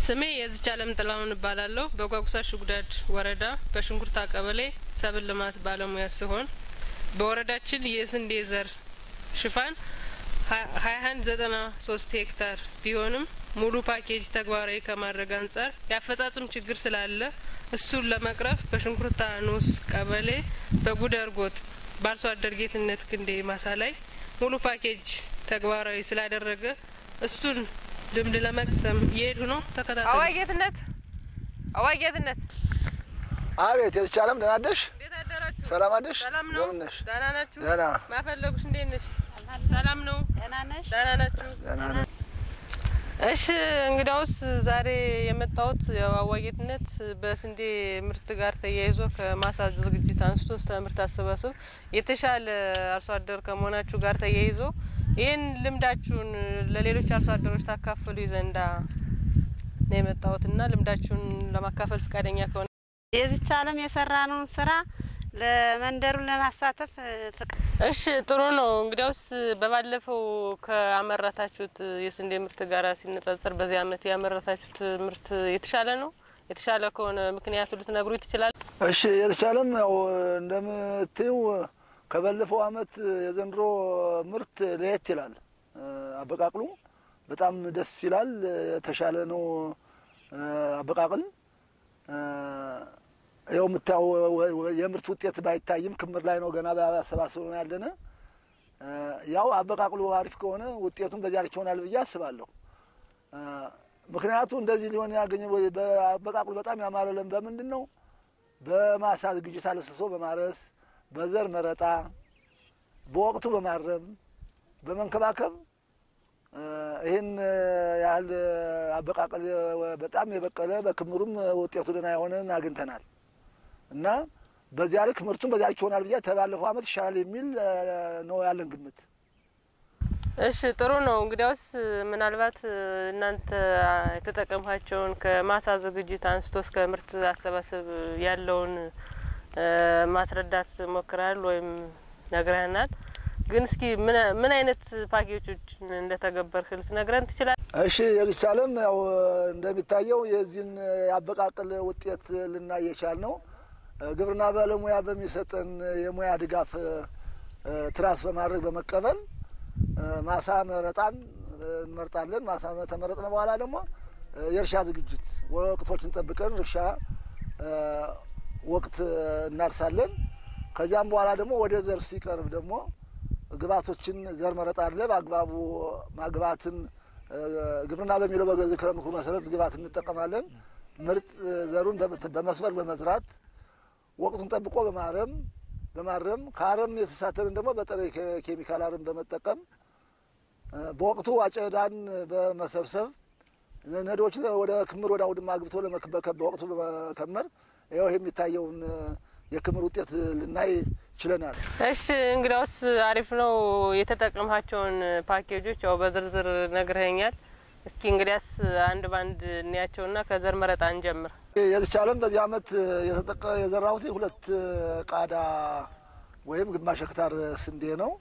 ስሜ የዝቻ አለም ጥላሁን እባላለሁ። በጓጉሳ ሽጉዳድ ወረዳ በሽንኩርታ ቀበሌ ሰብል ልማት ባለሙያ ሲሆን በወረዳችን የስንዴ ዘር ሽፋን ሀያ አንድ ዘጠና ሶስት ሄክታር ቢሆንም ሙሉ ፓኬጅ ተግባራዊ ከማድረግ አንጻር የአፈጻጽም ችግር ስላለ እሱን ለመቅረፍ በሽንኩርታ ንዑስ ቀበሌ በጉደር ጎጥ በአርሶ አደር ጌትነት ክንዴ ማሳ ላይ ሙሉ ፓኬጅ ተግባራዊ ስላደረገ እሱን ልምድ ለመቅሰም እየሄዱ ነው። ተከታተሉ። አዋይ ጌትነት፣ አዋይ ጌትነት፣ አቤት የተቻለም ደህና አደርሽ? እንዴት አደራችሁ? ሰላም አደርሽ? ሰላም ነው። እንደምን ነሽ? ደህና ናችሁ? ደህና ማፈለጉሽ እንዴት ነሽ? ሰላም ነው። ደህና ነሽ? ደህና ናችሁ? ደህና ነኝ። እሺ እንግዳውስ ዛሬ የመጣሁት ያው አዋይ ጌትነት በስንዴ ምርት ጋር ተያይዞ ከማሳ ዝግጅት አንስቶ እስከ ምርት አሰባሰብ የተሻለ አርሶ አደር ከመሆናችሁ ጋር ተያይዞ ይህን ልምዳችሁን ለሌሎች አርሶ አደሮች ታካፍሉ ዘንዳ ነው የመጣሁት እና ልምዳችሁን ለማካፈል ፈቃደኛ ከሆነ የዚች ዓለም የሰራነውን ስራ ለመንደሩን ለማሳተፍ ፍቅ እሺ ጥሩ ነው። እንግዲያውስ በባለፈው ከአመረታችሁት የስንዴ ምርት ጋር ሲነጻጸር በዚህ አመት ያመረታችሁት ምርት የተሻለ ነው? የተሻለ ከሆነ ምክንያቱ ልትነግሩ ትችላል? እሺ የተቻለም ያው እንደምትይው ከባለፈው አመት የዘንድሮ ምርት ለየት ይላል። አበቃቅሉ በጣም ደስ ይላል። የተሻለ ነው አበቃቅል ያው የምታየው የምርት ውጤት ባይታይም ክምር ላይ ነው ገና በአሰባሰብ ነው ያለነ። ያው አበቃቅሉ አሪፍ ከሆነ ውጤቱን በዚያ ልክ ይሆናል ብዬ አስባለሁ። ምክንያቱ እንደዚህ ሊሆን ያገኘ በአበቃቅሉ በጣም ያማረለን በምንድን ነው? በማሳ ዝግጅት አለስሶ በማረስ በዘር መረጣ በወቅቱ በማረም በመንከባከብ ይህን ያህል አበቃቀል በጣም የበቀለ በክምሩም ውጤቱ ደህና የሆነን አግኝተናል እና በዚያ ልክ ምርቱም በዚያ ልክ ይሆናል ብዬ ተባለፈው አመት ይሻላል የሚል ነው ያለን ግምት። እሺ ጥሩ ነው። እንግዲያውስ ምናልባት እናንተ የተጠቀምኳቸውን ከማሳ ዝግጅት አንስቶ እስከ ምርት አሰባሰብ ያለውን ማስረዳት ሞክረሃል ወይም ነግረህናል። ግን እስኪ ምን አይነት ፓኬጆች እንደተገበርክ ልትነግረን ትችላል? እሺ የዚች ዓለም ያው እንደሚታየው የዚህን የአበቃቀል ውጤት ልናይ የቻል ነው ግብርና ባለሙያ በሚሰጠን የሙያ ድጋፍ ትራስ በማድረግ በመቀበል ማሳ መረጣን እንመርጣለን። ማሳ ተመረጥነ በኋላ ደግሞ የእርሻ ዝግጅት ወቅቶችን ጠብቀን እርሻ ወቅት እናርሳለን። ከዚያም በኋላ ደግሞ ወደ ዘር ሲቀርብ ደግሞ ግብዓቶችን ዘር መረጣ አለ። በአግባቡ ማግባትን ግብርና በሚለው በዝክረ ምክሩ መሰረት ግብዓት እንጠቀማለን። ምርጥ ዘሩን በመስመር በመዝራት ወቅቱን ጠብቆ በማረም በማረም ከአረም የተሳተርን ደግሞ በጥሬ ኬሚካል አረም በመጠቀም በወቅቱ አጨዳን በመሰብሰብ ነዶች ወደ ክምር ወደ አውድማ አግብቶ በወቅቱ በመከመር ይኸው የሚታየውን የክምር ውጤት ልናይ ችለናል። እሺ እንግዲያውስ አሪፍ ነው። የተጠቀምሃቸውን ፓኬጆች ያው በዝርዝር ነግረኸኛል። እስኪ እንግዲያስ አንድ ባንድ እንያቸውና ከዘር መረጣ እንጀምር። የተቻለም በዚህ አመት የተጠቀ የዘራሁት ሁለት ቃዳ ወይም ግማሽ ሄክታር ስንዴ ነው።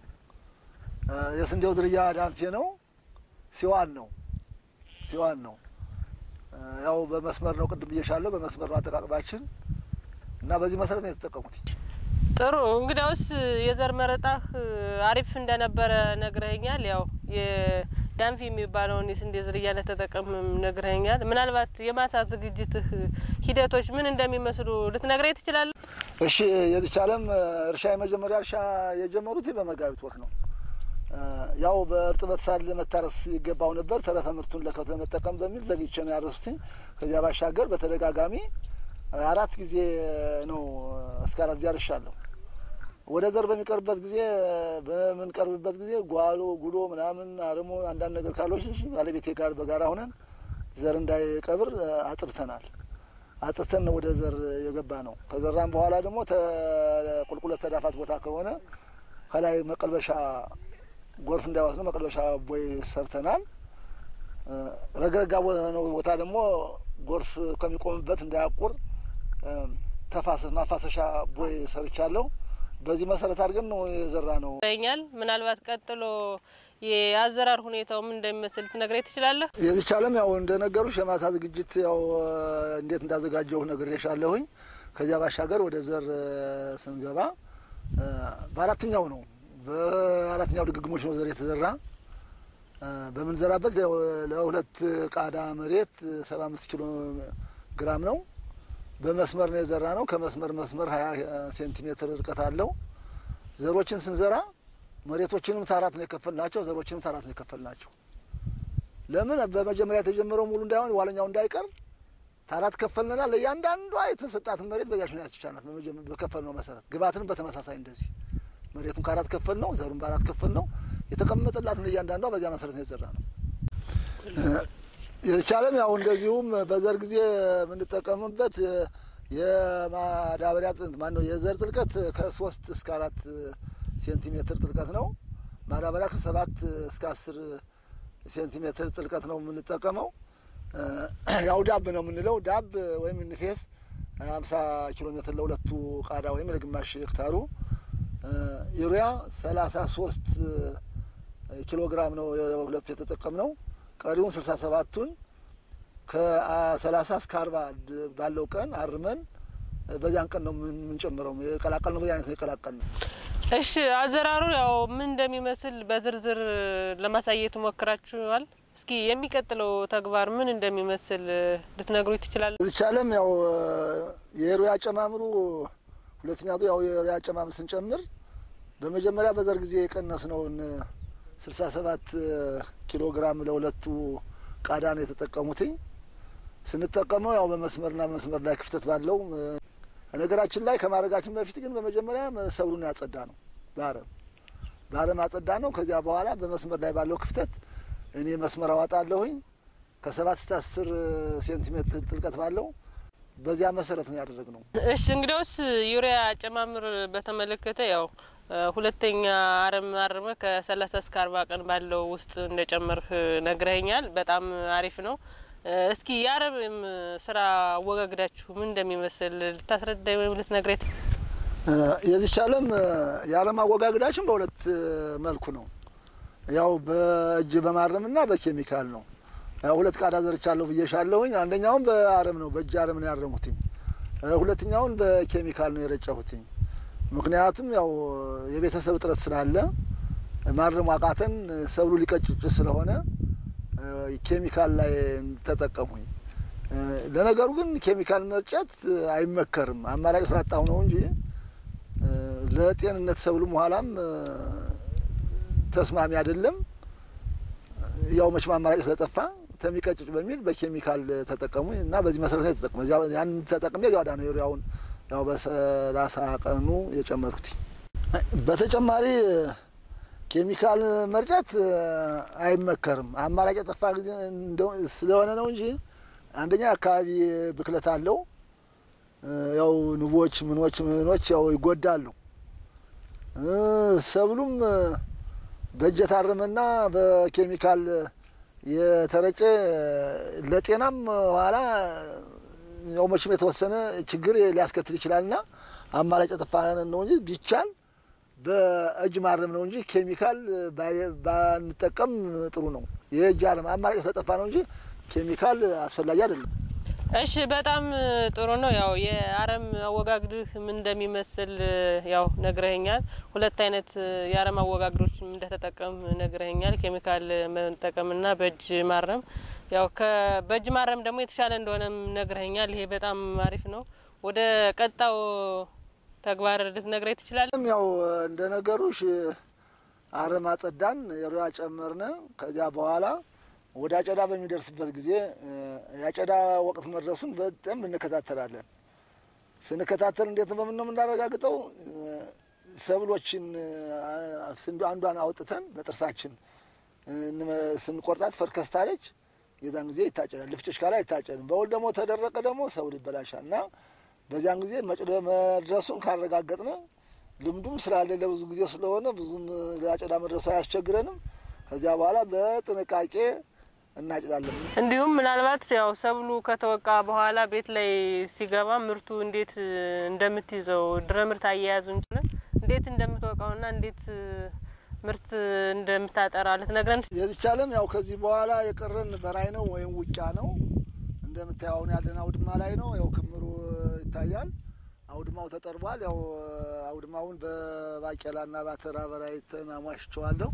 የስንዴው ዝርያ ዳንፌ ነው። ሲዋን ነው ሲዋን ነው። ያው በመስመር ነው ቅድም ብዬሻለሁ። በመስመር ነው አጠቃቅማችን እና በዚህ መሰረት ነው የተጠቀሙት። ጥሩ እንግዲያውስ የዘር መረጣህ አሪፍ እንደነበረ ነግረኸኛል። ያው የዳንፊ የሚባለውን የስንዴ ዝርያ እንደተጠቀምም ነግረኸኛል። ምናልባት የማሳ ዝግጅትህ ሂደቶች ምን እንደሚመስሉ ልትነግረኝ ትችላለህ? እሺ የዚቻለም እርሻ የመጀመሪያ እርሻ የጀመሩት በመጋቢት ወር ነው። ያው በእርጥበት ሳር ለመታረስ ይገባው ነበር። ተረፈ ምርቱን ለከብት ለመጠቀም በሚል ዘግይቼ ነው ያረሱትኝ። ከዚያ ባሻገር በተደጋጋሚ አራት ጊዜ ነው እስከ አራት ጊዜ አርሻለሁ። ወደ ዘር በሚቀርብበት ጊዜ በምንቀርብበት ጊዜ ጓሎ ጉሎ ምናምን አርሞ አንዳንድ ነገር ካሎች ባለቤቴ ጋር በጋራ ሆነን ዘር እንዳይቀብር አጥርተናል። አጥርተን ነው ወደ ዘር የገባ ነው። ከዘራም በኋላ ደግሞ ቁልቁለት ተዳፋት ቦታ ከሆነ ከላይ መቀልበሻ ጎርፍ እንዳይወስድ መቀልበሻ ቦይ ሰርተናል። ረግረጋ ነው ቦታ ደግሞ ጎርፍ ከሚቆምበት እንዳያቁር ተፋሰስ ማፋሰሻ ቦይ ሰርቻለሁ። በዚህ መሰረት አድርገን ነው የዘራ ነው ይኛል ምናልባት ቀጥሎ የአዘራር ሁኔታው ምን እንደሚመስል ትነግረኝ ትችላለህ? የዚች ዓለም ያው እንደ ነገሩሽ የማሳ ዝግጅት ያው እንዴት እንዳዘጋጀሁ ነግሬሻለሁኝ። ከዚያ ባሻገር ወደ ዘር ስንገባ በአራተኛው ነው በአራተኛው ድግግሞች ነው ዘር የተዘራ በምንዘራበት ለሁለት ቃዳ መሬት ሰባ አምስት ኪሎ ግራም ነው። በመስመር ነው የዘራ ነው። ከመስመር መስመር ሀያ ሴንቲሜትር ርቀት አለው። ዘሮችን ስንዘራ መሬቶችንም ታራት ነው የከፈልናቸው፣ ዘሮችንም ታራት ነው የከፈልናቸው። ለምን በመጀመሪያ የተጀመረው ሙሉ እንዳይሆን ዋለኛው እንዳይቀር ታራት ከፈልንና ለእያንዳንዷ የተሰጣትን መሬት በዚያች ነው ያስቻላት በከፈል ነው መሰረት ግባትንም በተመሳሳይ እንደዚህ መሬቱን ከአራት ከፈል ነው፣ ዘሩን በአራት ከፈል ነው የተቀመጠላትን እያንዳንዷ በዚያ መሰረት ነው የዘራ ነው። የተቻለም ያው እንደዚሁም በዘር ጊዜ የምንጠቀምበት የማዳበሪያ ማን ነው የዘር ጥልቀት ከሶስት እስከ አራት ሴንቲሜትር ጥልቀት ነው። ማዳበሪያ ከሰባት እስከ አስር ሴንቲሜትር ጥልቀት ነው የምንጠቀመው። ያው ዳብ ነው የምንለው ዳብ ወይም ንፌስ ሀምሳ ኪሎ ሜትር ለሁለቱ ቃዳ ወይም ለግማሽ ሄክታሩ ዩሪያ ሰላሳ ሶስት ኪሎ ግራም ነው ሁለቱ የተጠቀምነው። ቀሪውን ስልሳ ሰባቱን ከሰላሳ እስከ አርባ ባለው ቀን አርመን በዚያን ቀን ነው የምንጨምረው። የቀላቀል ነው በዚህ አይነት ነው የቀላቀል ነው። እሺ አዘራሩ ያው ምን እንደሚመስል በዝርዝር ለማሳየት ሞክራችኋል። እስኪ የሚቀጥለው ተግባር ምን እንደሚመስል ልትነግሩ ትችላለ? እዚች ዓለም ያው የሩያ አጨማምሩ ሁለተኛቱ ያው የሩያ አጨማምር ስንጨምር በመጀመሪያ በዘር ጊዜ የቀነስነውን ስልሳ ሰባት ኪሎ ግራም ለሁለቱ ቃዳ ነው የተጠቀሙትኝ። ስንጠቀመው ያው በመስመርና መስመር ላይ ክፍተት ባለው ነገራችን ላይ ከማድረጋችን በፊት ግን በመጀመሪያ ሰብሉን ያጸዳ ነው በአረም በአረም አጸዳ ነው። ከዚያ በኋላ በመስመር ላይ ባለው ክፍተት እኔ መስመር አዋጣለሁኝ ከሰባት እስከ አስር ሴንቲሜትር ጥልቀት ባለው በዚያ መሰረት ነው ያደረግነው። እሺ እንግዲያውስ ዩሪያ አጨማምር በተመለከተ ያው ሁለተኛ አረም አርመ ከሰላሳ እስከ አርባ ቀን ባለው ውስጥ እንደጨመርህ ነግረኸኛል። በጣም አሪፍ ነው። እስኪ የአረም ስራ አወጋግዳችሁ ምን እንደሚመስል ልታስረዳኝ ወይም ልትነግረኝ? የዚች ዓለም የአረም አወጋግዳችን በሁለት መልኩ ነው። ያው በእጅ በማረምና በኬሚካል ነው። ያው ሁለት ቃዳ ዘርቻለሁ ብዬሻለሁኝ። አንደኛውን በአረም ነው በእጅ አረም ነው ያረሙትኝ። ሁለተኛውን በኬሚካል ነው የረጨሁትኝ። ምክንያቱም ያው የቤተሰብ እጥረት ስላለ ማረሙ አቃተን፣ ሰብሉ ሊቀጭጭ ስለሆነ ኬሚካል ላይ ተጠቀሙኝ። ለነገሩ ግን ኬሚካል መርጨት አይመከርም፣ አማራጭ ስላጣሁ ነው እንጂ ለጤንነት ሰብሉም ኋላም ተስማሚ አይደለም። ያው መቼም አማራጭ ስለጠፋ ተሚቀጭጭ በሚል በኬሚካል ተጠቀሙ እና በዚህ መሰረት ነው የተጠቀሙ። ያን ተጠቅሜ ያዳ ነው ዩሪያውን ያው በሰላሳ ቀኑ የጨመርኩት። በተጨማሪ ኬሚካል መርጨት አይመከርም። አማራጭ የጠፋ ጊዜ ስለሆነ ነው እንጂ አንደኛ አካባቢ ብክለት አለው። ያው ንቦች ምኖች ምኖች ያው ይጎዳሉ። ሰብሉም በእጅ የታረመና በኬሚካል የተረጨ ለጤናም ኋላ ያው መቼም የተወሰነ ችግር ሊያስከትል ይችላልና አማራጭ የጠፋ ነው እንጂ ቢቻል በእጅ ማረም ነው እንጂ ኬሚካል ባንጠቀም ጥሩ ነው። የእጅ አረም አማራጭ ስለጠፋ ነው እንጂ ኬሚካል አስፈላጊ አይደለም። እሺ በጣም ጥሩ ነው። ያው የአረም አወጋግድህ ምን እንደሚመስል ያው ነግረኸኛል። ሁለት አይነት የአረም አወጋግዶች እንደተጠቀም ነግረኸኛል። ኬሚካል መጠቀምና በእጅ ማረም። ያው በእጅ ማረም ደግሞ የተሻለ እንደሆነም ነግረኸኛል። ይሄ በጣም አሪፍ ነው። ወደ ቀጣው ተግባር ልትነግረኝ ትችላለህ? ያው እንደ ነገሩሽ አረም አጸዳን፣ የሩያ ጨመርነ። ከዚያ በኋላ ወደ አጨዳ በሚደርስበት ጊዜ የአጨዳ ወቅት መድረሱን በጣም እንከታተላለን። ስንከታተል እንዴት በምን ነው የምናረጋግጠው? ሰብሎችን አንዷን አውጥተን በጥርሳችን ስንቆርጣት ፈርከስታለች። የዛን ጊዜ ይታጨዳል። ልፍጭሽ ካላ አይታጨድም። በውል ደግሞ ተደረቀ ደግሞ ሰብል ይበላሻል እና በዚያን ጊዜ መድረሱን ካረጋገጥነ ልምዱም ስላለ ለብዙ ጊዜ ስለሆነ ብዙም ለአጨዳ መድረሱ አያስቸግረንም። ከዚያ በኋላ በጥንቃቄ እናጭዳለን። እንዲሁም ምናልባት ያው ሰብሉ ከተወቃ በኋላ ቤት ላይ ሲገባ ምርቱ እንዴት እንደምትይዘው ድረ ምርት አያያዙ እንችላል እንዴት እንደምትወቃውና እንዴት ምርት እንደምታጠራ ልትነግረን ትች- የዚች ዓለም ያው ከዚህ በኋላ የቀረን በራይ ነው ወይም ውቂያ ነው። እንደምታየው አሁን ያለን አውድማ ላይ ነው። ያው ክምሩ ይታያል። አውድማው ተጠርቧል። ያው አውድማውን በባቄላና ባተራ በራይ ተናሟሽቸዋለሁ።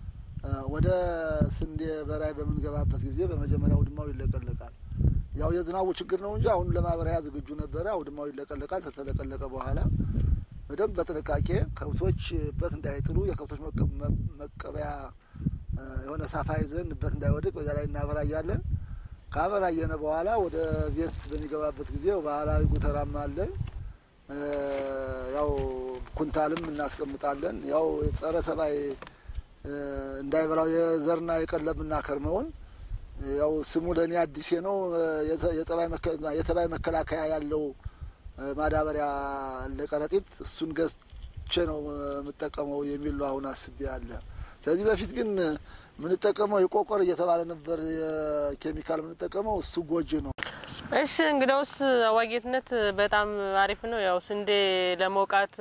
ወደ ስንዴ በራይ በምንገባበት ጊዜ በመጀመሪያ አውድማው ይለቀለቃል። ያው የዝናቡ ችግር ነው እንጂ አሁን ለማበሪያ ዝግጁ ነበረ። አውድማው ይለቀለቃል። ከተለቀለቀ በኋላ በደንብ በጥንቃቄ ከብቶች በት እንዳይጥሉ የከብቶች መቀ- መ- መቀበያ እ፣ የሆነ ሳፋ ይዘን በት እንዳይወድቅ በዚያ ላይ እናበራያለን። ካበራየነ በኋላ ወደ ቤት በሚገባበት ጊዜ ባህላዊ ጉተራም አለን። እ፣ ያው ኩንታልም እናስቀምጣለን። ያው ጸረ ተባይ እ፣ እንዳይበላው የዘርና የቀለብ እናከርመውን ያው ስሙ ለእኔ አዲሴ ነው። የተ- የጠባይ መከ- የተባይ መከላከያ ያለው እ፣ ማዳበሪያ ለቀረጢት እሱን ገዝቼ ነው የምጠቀመው የሚል ነው አሁን አስቤ ያለ። ከዚህ በፊት ግን የምንጠቀመው የቆቆር እየተባለ ነበር የኬሚካል የምንጠቀመው እሱ ጎጂ ነው። እሺ እንግዳውስ አዋጌትነት በጣም አሪፍ ነው። ያው ስንዴ ለመውቃት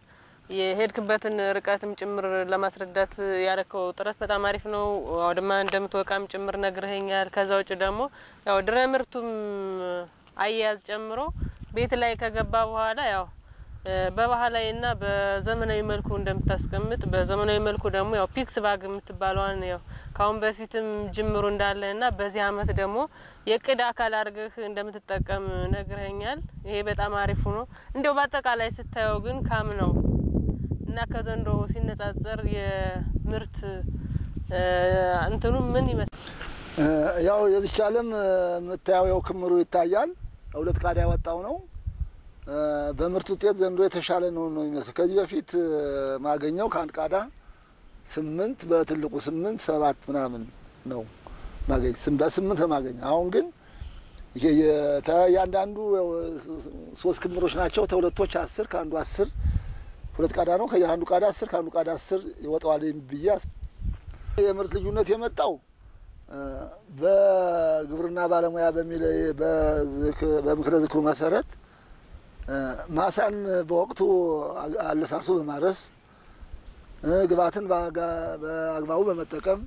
የሄድክበትን ርቀትም ጭምር ለማስረዳት ያረከው ጥረት በጣም አሪፍ ነው። አውድማ እንደምትወቃም ጭምር ነግረኸኛል። ከዛ ውጭ ደግሞ ያው ድረ ምርቱም አያያዝ ጨምሮ ቤት ላይ ከገባ በኋላ ያው እ፣ በባህላዊና በዘመናዊ መልኩ እንደምታስቀምጥ በዘመናዊ መልኩ ደግሞ ያው ፒክስ ባግ የምትባለዋን ያው ካሁን በፊትም ጅምሩ እንዳለ እና በዚህ አመት ደግሞ የቅድ አካል አድርገህ እንደምትጠቀም ነግረኛል። ይሄ በጣም አሪፉ ነው። እንዲያው በአጠቃላይ ስታየው ግን ካም ነው እና ከዘንድሮ ሲነጻጸር የምርት እ፣ እንትኑ ምን ይመስላል? እ፣ ያው የዚች ዓለም የምታየው ያው ክምሩ ይታያል። ሁለት ቃዳ ያወጣው ነው። እ፣ በምርት ውጤት ዘንድሮ የተሻለ ነው ነው የሚመስል ከዚህ በፊት እ፣ ማገኘው ከአንድ ቃዳ ስምንት በትልቁ ስምንት ሰባት ምናምን ነው ማገኝ ስም- በስምንት ነው ማገኝ። አሁን ግን ይሄ የተ- እያንዳንዱ ያው ሶስት ክምሮች ናቸው። ተሁለቶች አስር ከአንዱ አስር ሁለት ቃዳ ነው። ከየአንዱ ቃዳ አስር ከአንዱ ቃዳ አስር ይወጣዋል ብዬ አስ- የምርት ልዩነት የመጣው እ፣ በግብርና ባለሙያ በሚል በዝክ- በምክረ ዝክሩ መሰረት እ፣ ማሳን በወቅቱ አ- አለሳርሶ በማረስ እ፣ ግብዓትን በአጋ- በአግባቡ በመጠቀም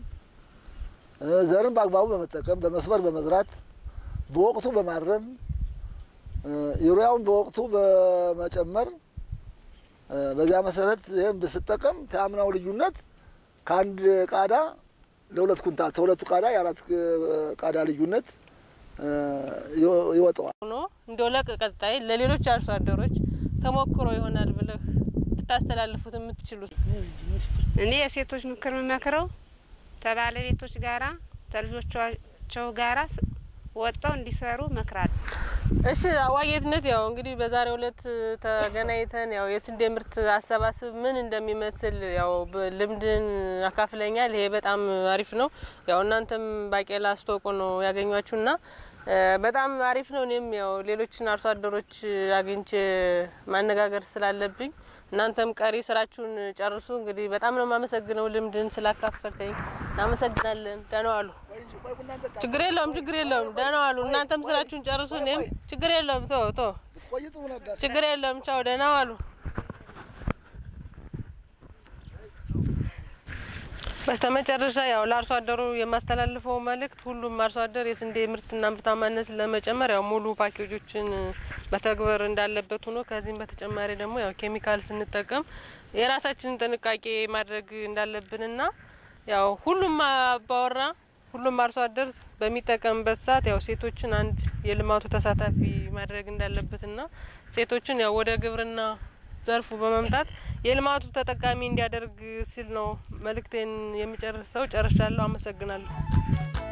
እ፣ ዘርን በአግባቡ በመጠቀም በመስመር በመዝራት በወቅቱ በማረም እ፣ ዩሪያውን በወቅቱ በመጨመር እ፣ በዚያ መሰረት ይህም ብስጠቀም ከአምናው ልዩነት ከአንድ ቃዳ ለሁለት ኩንታል ከሁለቱ ቃዳ የአራት እ፣ ቃዳ ልዩነት እ፣ ይወ- ይወጣዋል። ሆኖ እንዲያው ለቀጣይ ለሌሎች አርሶ አደሮች ተሞክሮ ይሆናል ብለህ ልታስተላልፉት የምትችሉት እኔ የሴቶች ምክር የምመክረው ከባለቤቶች ጋራ ከልጆቻቸው ጋራ ስ- ወጥተው እንዲሰሩ መክራለሁ። እሺ አዋጌትነት ያው እንግዲህ በዛሬው ዕለት ተገናኝተን ያው የስንዴ ምርት አሰባስብ ምን እንደሚመስል ያው በ- ልምድን አካፍለኛል። ይሄ በጣም አሪፍ ነው። ያው እናንተም ባቄላ አስተዋውቁ ነው ያገኟችሁና እ፣ በጣም አሪፍ ነው። እኔም ያው ሌሎችን አርሶ አደሮች አግኝቼ ማነጋገር ስላለብኝ እናንተም ቀሪ ስራችሁን ጨርሱ። እንግዲህ በጣም ነው የማመሰግነው ልምድን ስላካፈልከኝ እናመሰግናለን። ደህና ዋሉ። ችግር የለውም፣ ችግር የለውም። ደህና ዋሉ። እናንተም ስራችሁን ጨርሱ። እኔም ችግር የለውም። ቶ ቶ ብትቆይ ጥሩ ነበር። ችግር የለውም። ቻው፣ ደህና ዋሉ። በስተመጨረሻ ያው ለአርሶ አደሩ የማስተላልፈው መልእክት ሁሉም አርሶ አደር የስንዴ ምርትና ምርታማነት ለመጨመር ያው ሙሉ ፓኬጆችን መተግበር እንዳለበት ሆኖ ከዚህም በተጨማሪ ደግሞ ያው ኬሚካል ስንጠቀም የራሳችንን ጥንቃቄ ማድረግ እንዳለብንና ያው ሁሉም አባወራ ሁሉም አርሶ አደር በሚጠቀምበት ሰዓት ያው ሴቶችን አንድ የልማቱ ተሳታፊ ማድረግ እንዳለበትና ሴቶችን ያው ወደ ግብርና ዘርፉ በመምጣት የልማቱ ተጠቃሚ እንዲያደርግ ሲል ነው መልእክቴን የሚጨርሰው። ጨርሻለሁ። አመሰግናለሁ።